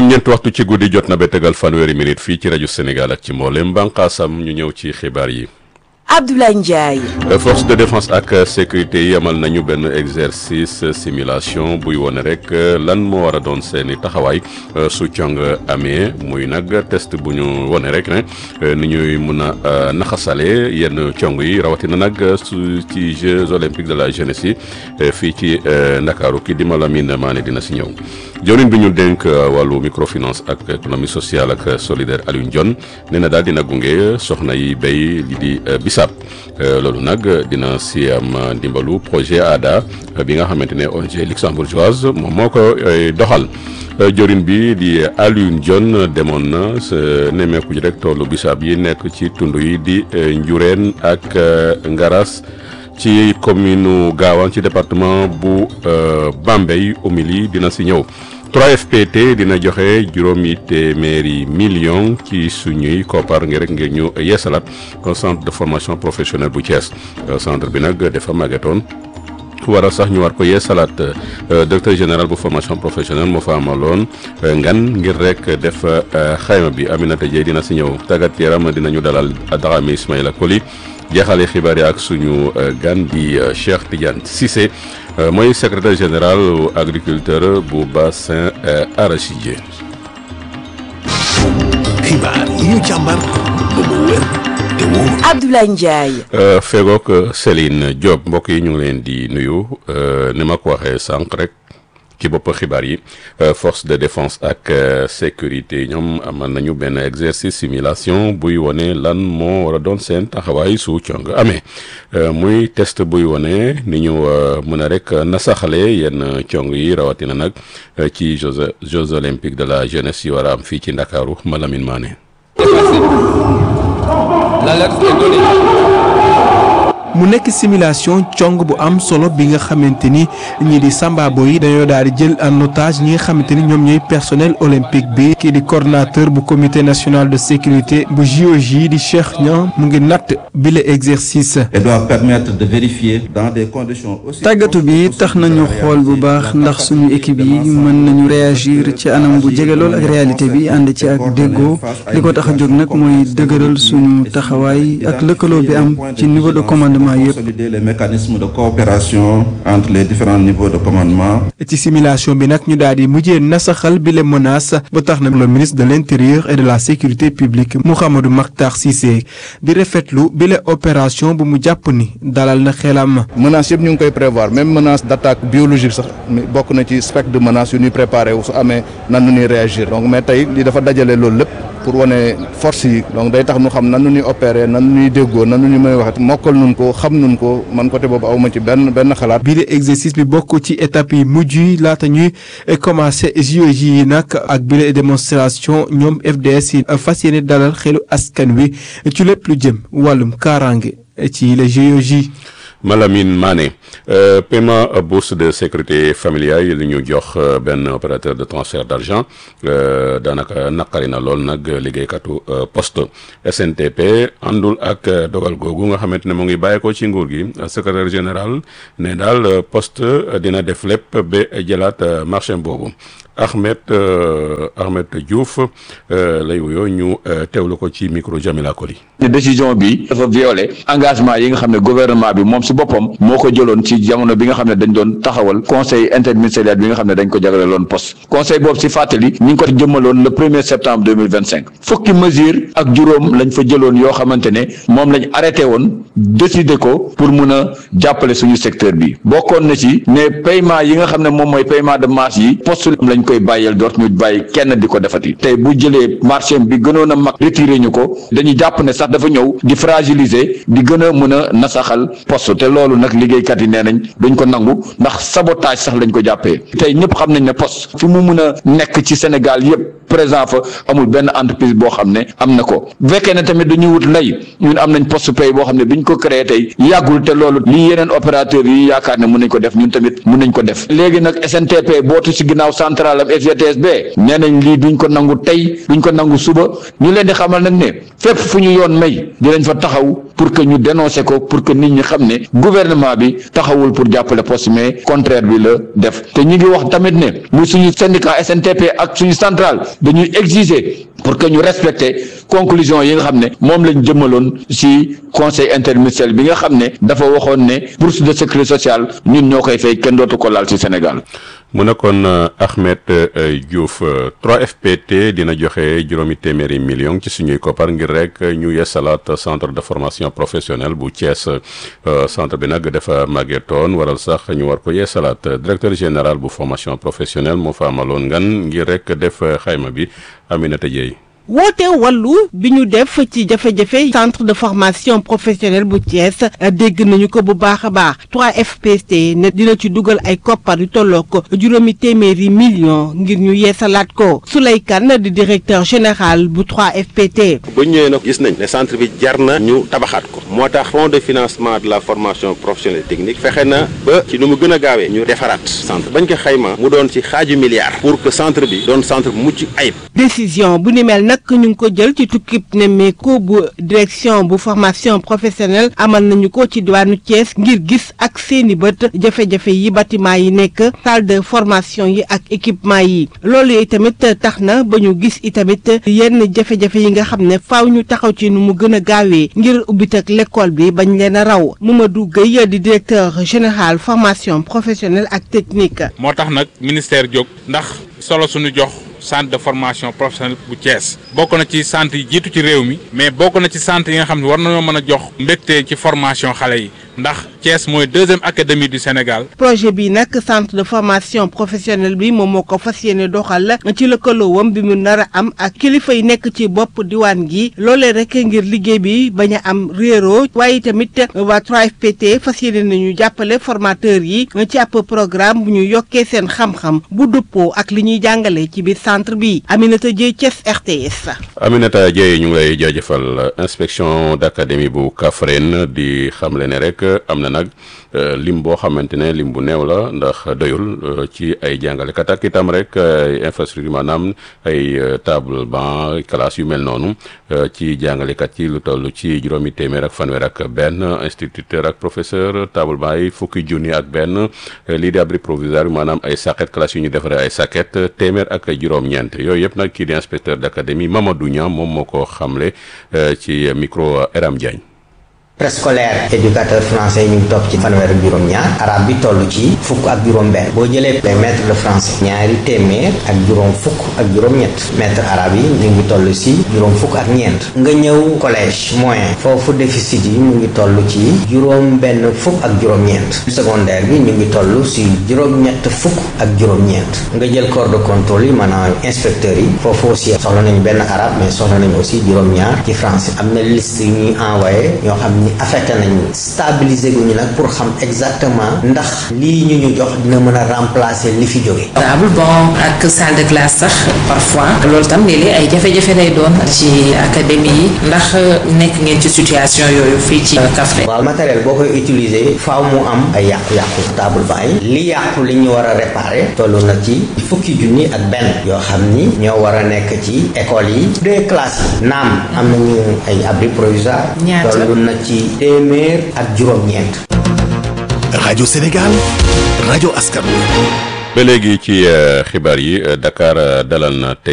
juróom-ñeent waxtu ci guddi jot na ba tegal fanweeri minute fii ci rajo Sénégal ak ci mboolem bànqaasam ñu ñëw ci xibaar yi. Abdoulaye Ndiaye. force de défense ak sécurité yi amal nañu benn exercice simulation buy wone rek lan moo war a doon seeni taxawaay su cong amee muy nag test bu ñu wone rek ne ni ñuy mun a naxasale yenn cong yi rawatina nag su ci Jeux olympiques de la jeunesse yi fii ci Ndakaaru ki di Malamine Mané dina si ñëw. jawriñ bi ñu dénk wàllu microfinance ak économie sociale ak solidaire Alioune Dione nee na daal dina gunge soxna yi béy li di bisaab loolu nag dina si am ndimbalu projet ADA bi nga xamante ne ONG luxembourgeoise moom moo ko doxal jawriñ bi di Alioune Dione demoon na sa nemmeeku ji rek toolu bisaab yi nekk ci tund yi di Njureen ak Ngaras ci commune Gaawaan ci département bu Bambey Oumy dina si ñëw 3FPT dina joxe juróomi téeméeri million ci suñuy koppar ngir rek ngir ñu yeesalaat centre de formation professionnelle bu Thiès centre bi nag dafa màggetoon waral sax ñu war ko yeesalaat directeur général bu formation professionnelle moo fa amaloon ngan ngir rek def xayma bi Aminata Dieye dina si ñëw tàggat yaram dinañu dalal Dramé Ismaïla Koli jeexale xibaar yi ak suñu gan di Cheikh Tidiane Cissé mooy secrétaire général agriculteur bu bassin arachidier. xibaar yi ñu càmbar ba mu wér te wóor. Abdoulaye Ndiaye. fegook Céline Diop mbokk yi ñu ngi leen di nuyu ni ma ko waxee sànq rek. ci bopp xibaar yi force de défense ak sécurité ñoom amal nañu benn exercice simulation buy wone lan moo war a doon seen taxawaay su cong amee muy test buy wone ni ñu mën a rek nasaxale yenn cong yi rawatina nag ci jeux jeux olympiques de la jeunesse yi war a am fii ci Ndakaaru Malamine Mané. L'alerte est donnée. mu nekk simulation cong bu am solo bi nga xamante ni ñii di sambabo yi dañoo daal di jël en otage ñi nga xamante ni ñoom ñooy personnel olympique bi kii di coordonnateur bu comité national de sécurité bu JOJ di Cheikh Niang mu ngi natt bile exercice. et doit permettre de vérifier dans des conditions aussi. tàggatu bi tax nañu xool bu baax ndax suñu équipe yi mën nañu réagir ci anam bu jege lool ak réalité bi ànd ci ak déggoo li ko tax a jóg nag mooy dëgëral suñu taxawaay ak lëkkaloo bi am ci niveau de commandement. consolider les mécanismes de coopération entre les différents niveaux de commandement. ci simulation bi nag ñu daal di mujjee nasaxal bi les menaces ba tax na le ministre de l' intérieur et de la sécurité publique Mouhamadou Makhtar Cissé di rafetlu bi la opération bu mu jàpp ni dalal na xelam. menaces yëpp ñu ngi koy prévoir même menace d' attaque biologique sax bokk na ci spectre de menace yu ñuy préparé wu su amee nan nu ñuy réagir donc mais tey li dafa dajale loolu lépp. pour wane force yi donc day tax nu xam nan nu ñuy opérer nan nu ñuy déggoo nan nu ñuy may waxee mokkal nun ko xam nun ko man côté boobu awma ci benn benn xalaat. bii de exercice bi bokk ci étape yi mujj yi laata ñuy commencé JOJ yi nag ak bile démonstration ñoom FDS yi fas yéene dalal xelu askan wi ci lépp lu jëm wàllum kaaraange ci les JOJ. Malamine Mané paiement bourse de sécurité familiale yi li ñu jox benn opérateur de transfert d' argent daanaka naqari na lool nag liggéeykatu poste SNTP àndul ak dogal googu nga xamante ne mu ngi bàyyi ko ci nguur gi secrétaire général ne daal poste dina def lépp ba jëlaat marché boobu Ahmed Ahmed Diouf lay wuyoo ñu teewlu ko ci micro Jamila Koli. décision bi dafa violé engagement yi nga xam ne gouvernement bi moom si boppam moo ko jëloon ci jamono bi nga xam ne dañ doon taxawal conseil interministériel bi nga xam ne dañ ko jagleeloon poste conseil boobu si fàttali ñi ngi ko jëmmaloon le premier septembre deux mille vingt cinq fukki mesure ak juróom lañ fa jëloon yoo xamante ne moom lañ arrêté woon décider ko pour mun a jàppale suñu secteur bi bokkoon na ci ne paiement yi nga xam ne moom mooy paiement de masse yi poste lañ koy bàyyeel doot ñu bàyyi kenn di ko defati tey bu jëlee marché bi gënoon a mag retiré ñu ko dañuy jàpp ne sax dafa ñëw di fragiliser di gën a mën a nasaxal poste te loolu nag liggéeykat yi nee nañ duñ ko nangu ndax sabotage sax lañ ko jàppee tey ñëpp xam nañ ne poste fi mu mun a nekk ci Sénégal yëpp présent fa amul benn entreprise boo xam ne am na ko bu fekkee ne tamit dañuy wut lay ñun am nañ poste pay boo xam ne biñ ko créé tey yàggul te loolu lii yeneen opérateur yi yaakaar ne mun nañ ko def ñun tamit mun nañ ko def léegi nag SNTP bootu ci ginnaaw central général am FGTSB nee nañ lii duñ ko nangu tey duñ ko nangu suba ñu leen di xamal nag ne fépp fu ñu yoon may dinañ fa taxaw pour que ñu dénoncer ko pour que nit ñi xam ne gouvernement bi taxawul pour jàppale poste mais contraire bi la def te ñu ngi wax tamit ne muy suñu syndicat SNTP ak suñu centrale dañuy exiger pour que ñu respecter conclusion yi nga xam ne moom lañ jëmaloon ci conseil interministériel bi nga xam ne dafa waxoon ne bourse de sécurité sociale ñun ñoo koy fay kenn dootu ko laal ci Sénégal. mu nekkoon Ahmed Diouf 3FPT dina joxe juróomi téeméeri million ci suñuy koppar ngir rek ñu yeesalaat centre de formation professionnelle bu Thiès centre bi nag dafa màggetoon waral sax ñu war ko yeesalaat directeur général bu formation professionnelle moo fa amaloon ngan ngir rek def xayma bi Aminata Dieye woote wàllu bi ñu def ci jafe-jafe centre de formation professionnelle bu Thiès dégg nañu ko bu baax a baax 3FPT ne dina ci dugal ay koppar yu tolloo ko juróomi téeméeri million ngir ñu yeesalaat ko Souley Kane di directeur général bu 3FPT. ba ñëwee nag gis nañ ne centre bi jar na ñu tabaxaat ko moo tax fonds de financement de la formation professionnelle technique fexe na ba ci nu mu gën a gaawee ñu defaraat centre bañ ko xayma mu doon ci xaaju milliard pour que centre bi doon centre bu mucc ayib. décision bu ni mel nag ñu ngi ko jël ci tukkib nemmeeku bu direction bu formation professionnelle amal nañu ko ci diwaanu Thiès ngir gis ak seeni bët jafe-jafe yi bâtiment yi nekk salle de formation yi ak équipement yi loolu yi tamit tax na ba ñu gis itamit yenn jafe-jafe yi nga xam ne faaw ñu taxaw ci nu mu gën a gaawee ngir ubbit ak l'école bi bañ leen a raw Mamadou Gueye di directeur général formation professionnelle ak technique. moo tax nag ministère jóg ndax solo suñu jox. centre de formation professionnelle bu Thiès bokk na ci centre yi jiitu ci réew mi mais bokk na ci centre yi nga xam ne war nañoo mën a jox mbégte ci formation xale yi ndax Thiès mooy deuxième académie du Sénégal. projet bi nag centre de formation professionnelle bi moom moo ko fas yéene doxal ci lëkkaloowam bi mu nar a am ak kilifa yi nekk ci bopp diwaan gi loolee rek ngir liggéey bi bañ a am réero waaye tamit waa 3FPT fas yéene nañu jàppale formateurs yi ci ab programme bu ñu yokkee seen xam-xam bu dëppoo ak li ñuy jàngale ci biir centre bi Aminata Dieye Thiès RTS. Aminata Dieye ñu ngi lay jaajëfal inspection d'académie bu Kaffrine di xamle ne rek am na nag lim boo xamante ne lim bu néew la ndax doyul ci ay jàngalekat ak itam rek ay infrastructure maanaam ay table banc classe yu mel noonu ci jàngalekat yi lu toll ci juróomi téeméer ak fanweer ak benn instituteur ak professeur table banc yi fukki junni ak benn lii di abri provisoire maanaam ay saket classe yu ñu defaree ay saket téeméer ak juróom-ñeent yooyu yëpp nag kii di inspecteur d'académie Mamadou Niang moom moo ko xamle ci micro Eram Diagne. préscolaire éducateur français ñu ngi topp ci fanweer ak juróom-ñaar arabe bi toll ci fukk ak juróom-benn boo jëlee les maîtres de français ñaari téeméer ak juróom fukk ak juróom-ñett maître arabe yi ñu ngi toll ci juróom fukk ak ñeent nga ñëw collège moyen foofu déficit yi mu ngi toll ci juróom-benn fukk ak juróom-ñeent secondaire bi ñu ngi toll ci juróom-ñett fukk ak juróom-ñeent nga jël corps de contrôle yi maanaam inspecteurs yi foofu aussi soxla nañu benn arabe mais soxla nañu aussi juróom-ñaar ci français am na liste yu ñuy envoyé ñoo xam ni affecté nañu stabiliser gu ñu nag pour xam exactement ndax lii ñu ñu jox dina mën a remplacer li fi jóge table bon ak salle de classe sax parfois loolu tam léeg-léeg ay jafe-jafe lay doon ci académie yi ndax nekk ngeen ci situation yooyu fii ci Kaffrine waaw matériel boo koy utiliser faaw mu am ay yàqu-yàqu table banc yi li yàqu li ñu war a réparer toll na ci fukki junni ak benn yoo xam ni ñoo war a nekk ci école yi deux classes yi naam am nañu ay abri provisoire toll na ci téeméer ak juróom-ñeent. rajo Sénégal rajo askan wi. ba léegi ci xibaar yi Dakar dalal na tey